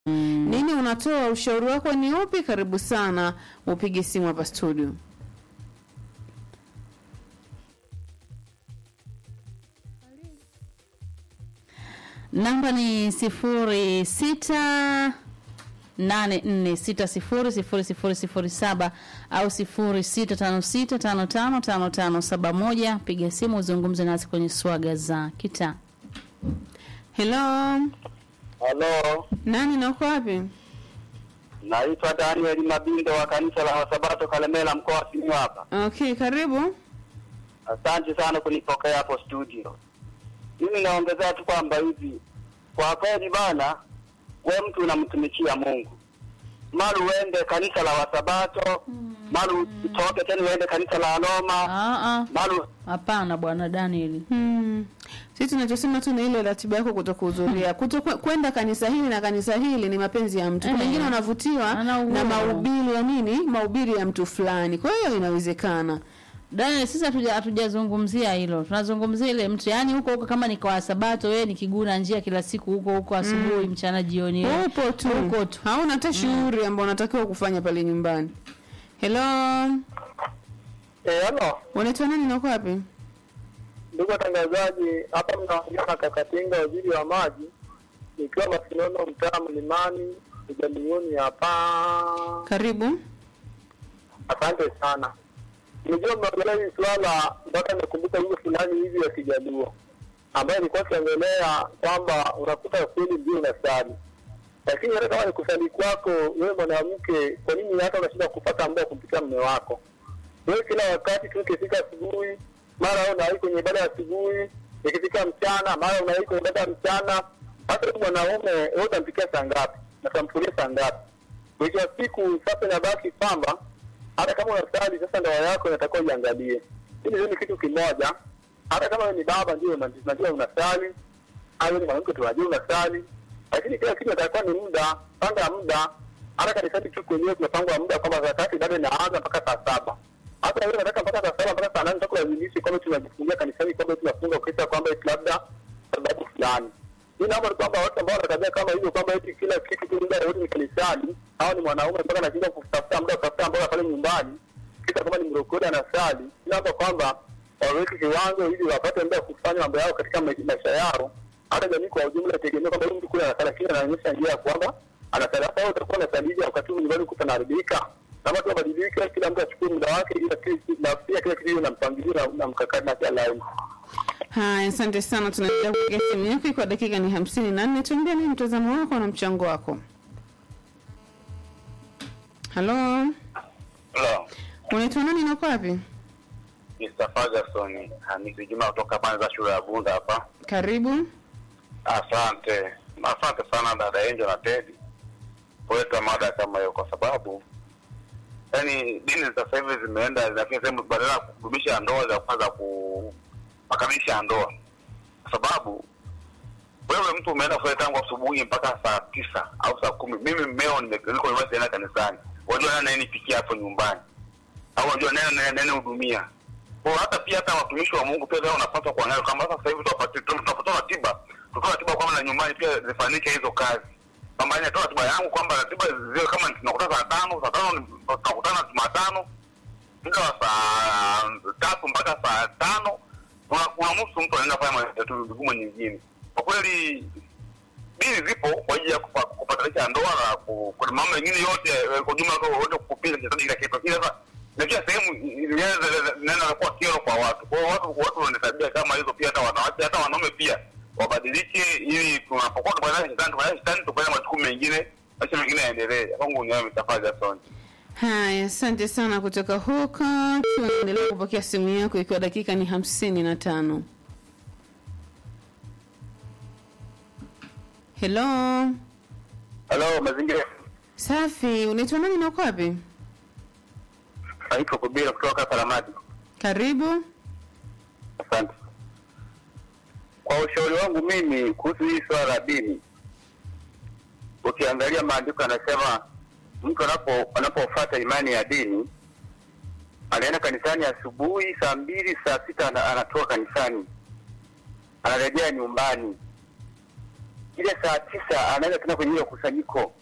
Nini unatoa? Ushauri wako ni upi? Karibu sana, upige simu hapa studio. Namba ni sifuri sita nane nne sita sifuri sifuri sifuri sifuri saba au sifuri sita tano sita tano tano tano tano saba moja. Piga simu uzungumze nasi kwenye swaga za kitaa. Hello, Halo, nani na uko wapi? naitwa Daniel Mabindo wa kanisa la Wasabato Kalemela, mkoa wa Simiyu hapa. Okay, karibu. Asante sana kunipokea hapo studio. Mimi naongezea tu kwamba hivi, kwa kweli bana, we mtu unamtumikia Mungu, mara uende kanisa la Wasabato, mara utoke tena uende kanisa la Roma, Ah, ah. mara Hapana bwana Daniel. Hmm. Sisi tunachosema tu ni ile ratiba yako kutokuhudhuria. Kuto kwenda kanisa hili na kanisa hili ni mapenzi ya mtu. Kuna Eh. wengine wanavutiwa Ana uhuru. na mahubiri ya nini? Mahubiri ya mtu fulani. Kwa hiyo inawezekana. Daniel, sisi hatuja- hatujazungumzia hilo, tunazungumzia ile mtu yaani huko huko, kama ni kwa Sabato, wewe ni kiguna njia kila siku huko huko, asubuhi, mchana, jioni, wewe. Upo tu. Uko tu. Hauna hata shughuli ambayo unatakiwa kufanya pale nyumbani. Hello. eh, halo Unaitwa nani na uko wapi? ndugu watangazaji, hapa mnaongea na Kakatinga, waziri wa maji, nikiwa Masinono, mtaa Mlimani, Ujalioni hapa. Karibu. Asante sana. Nijua mnaongelea hili swala mpaka nakumbuka wimbo fulani hivi ya Kijaluo ambayo ilikuwa ikiongelea kwamba unakuta kweli ndio unasali, lakini hata kama ni kusali kwako wewe mwanamke, kwa nini hata unashinda kupata muda wa kumpikia mume wako? Wewe kila wakati tu ukifika asubuhi, mara wewe unawahi kwenye ibada ya asubuhi, ikifika mchana, mara unawahi kwenye ibada ya mchana. Hata wewe mwanaume, wewe utampikia saa ngapi na utamfulia saa ngapi? Mwisho wa siku sasa inabaki kwamba hata kama unasali sasa, ndoa yako inatakiwa uiangalie. Hili ni kitu kimoja. Hata kama wewe ni baba, ndio una- unajua unasali, au ni mwanamke, tunajua unasali, lakini kila kitu inatakiwa ni muda. Panga muda. Hata kanisani tu kwenyewe kumepangwa muda kwamba saa tatu ibada inaanza mpaka saa saba. Hata wewe unataka mpaka saa saba mpaka saa nane utakulazimisha kwamba tunajifungia kanisani kwamba tunafunga ukisha kwamba eti labda sababu fulani. Mimi naomba ni kwamba watu ambao wanatabia kama hivyo kwamba eti kila kitu tu muda wote ni kanisani, au ni mwanaume mpaka anashinda kutafuta muda wa kutafuta mboga pale nyumbani, kisha kama ni mrokole anasali. Naomba kwamba waweke kiwango ili wapate muda wa kufanya mambo yao katika ma- maisha yao. Hata jamii kwa ujumla itegemea kwamba huyu mtu kule anasali, lakini anaonyesha njia ya kwamba anasali. Sasa wewe utakuwa unasalija wakati huu nyumbani kuta naharibika. Kama tu wabadilike, kila mtu achukue muda wake, ili kila- na pia kila kitu iwe na mpangilio na- na mkakati na kila laini. Haya, asante sana. Tunaendelea kupiga simu yako kwa dakika ni hamsini na nne. Tuambie nini mtazamo wako na mchango wako. Halo, Hello. unaitwa nani na uko wapi? Mr. Ferguson, Hamisi Juma kutoka Panza shule ya Bunda hapa. Karibu. Asante. Asante sana dada Angel na Teddy kuleta mada kama hiyo kwa sababu yani dini za sasa hivi zimeenda lakini sehemu badala ya kudumisha ndoa za kwanza kupakanisha ndoa kwa sababu wewe mtu umeenda kufanya tangu asubuhi mpaka saa tisa au saa kumi mimi mmeo niko nyumbani tena kanisani wajua nani ananipikia hapo nyumbani au wajua nani nani nani hudumia kwa hata pia hata watumishi wa Mungu pia leo unapaswa kuangalia kama sasa hivi tuwapate tunapata ratiba tutoa ratiba kwamba na nyumbani pia zifanyike hizo kazi kwamba inatoa ratiba yangu kwamba ratiba ziwe kama tunakutana saa tano saa tano ni- tunakutana Jumatano muda wa saa tatu mpaka saa tano una- unamuhusu mtu anaenda kufanya matatu vigumu nyingine kwa kweli dini zipo kwa ajili ya kupa- kupatanisha ndoa na ku- kwa mambo mengine yote eh, kwa jumla kwa wote kupiga kizazi kila kitu lakini sasa na kila sehemu inaenda kuwa kero kwa watu kwa hiyo watu watu wana tabia kama hizo pia hata wanawake hata wanaume pia wabadilike ili tunapokuwa tupatana shetani tupatana shetani tufanye majukumu mengine maisha mengine yaendelee kwangu ni wewe mtafadhali Jackson Haya, asante sana kutoka huko. Tunaendelea kupokea simu yako ikiwa dakika ni hamsini na tano. Hello, Halo, mazingira safi. Unaitwa nani na uko wapi? naitwa Kubira kutoka Karamadi. Karibu. Asante. Kwa ushauri wangu mimi kuhusu hii swala la dini, ukiangalia maandiko yanasema mtu anapo anapofuata imani ya dini anaenda kanisani asubuhi saa mbili saa sita ana- anatoka kanisani anarejea nyumbani ile saa tisa anaenda tena kwenye ile kusanyiko